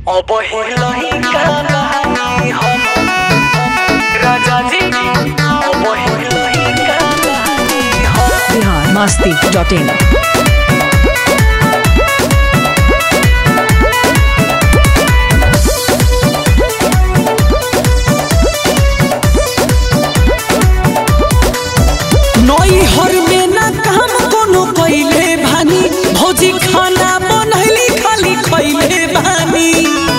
অবহেলাই কাহানি হম রাজাজি অবহেলাই কাহানি হম बिहार मस्ती dot in नई हर में ना काम कोनो कइले भानी भौजी खाना बनैली खाली खइले भानी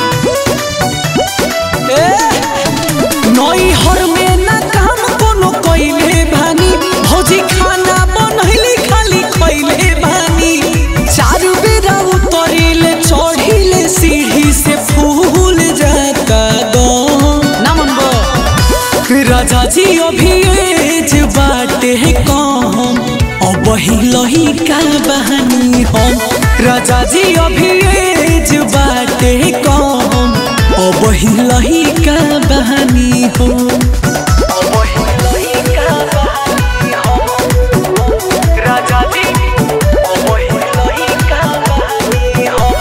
ए नई हर में ना काम कोनो कइले भानी भौजी खाना बनैली खाली खइले भानी चार बेरा उतरिले चढ़िले सीढ़ी से फूल जाता दो ना मनबो राजा जी अभी एज बाटे कम अब लही का बहानी हम राजा जी अभी एज बाटे कम अब लही का बहानी हम অবহেলাই কাহানি হম রাজাজি অবহেলাই কাহানি হম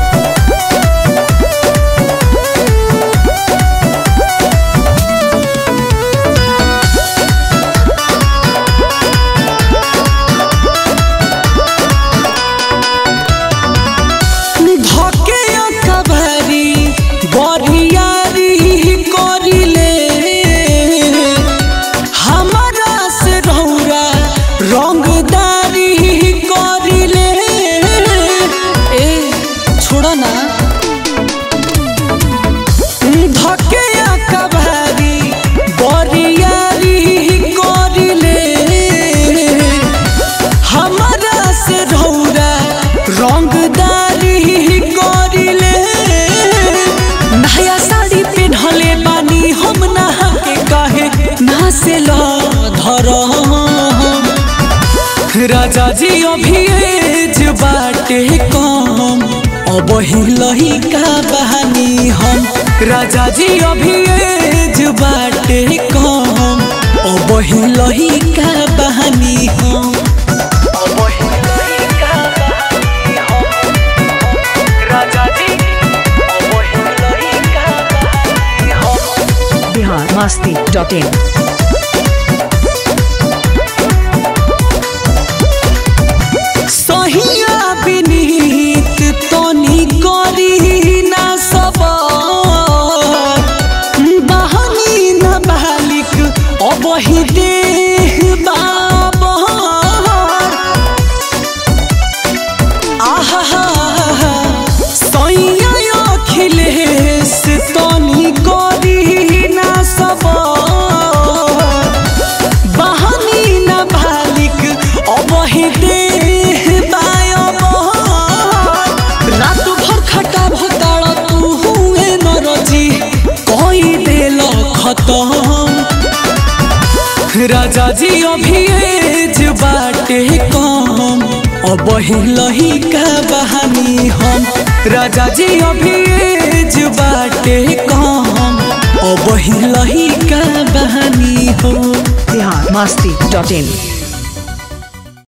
धके कबारी बरियारी करिले हमारा से रौरा रंगदारी करिले ए छोड़ा ना धके कबारी बरियारी करिले हमारा से रौरा रंगदारी करिले नया साड़ी पेन्हले बानी हम नहा के कहे ना से ल धर राजा जी अभी एज बाटे कम अब लही का बहानी हम राजा जी अभी एज बाटे कम अब लही का बहानी हम অবহেলাই কাহানি হম রাজাজি অবহেলাই কাহানি হম बिहार मस्ती डॉट इन सहिया विनीत तनी करी ना सब बहनी न बालिक अब ही देह बाबर आहा सैया अखिलेश तनी करी ना सब बहनी न बालिक अब ही देह बायब रात भर खटा भताड़ तू हुए न रजी कई देल खतम राजा जी अभी एज बाटे कम अब लही का बहानी हम राजा जी अभी एज बाटे कम अब लही का बहानी हम बिहार मस्ती डॉट इन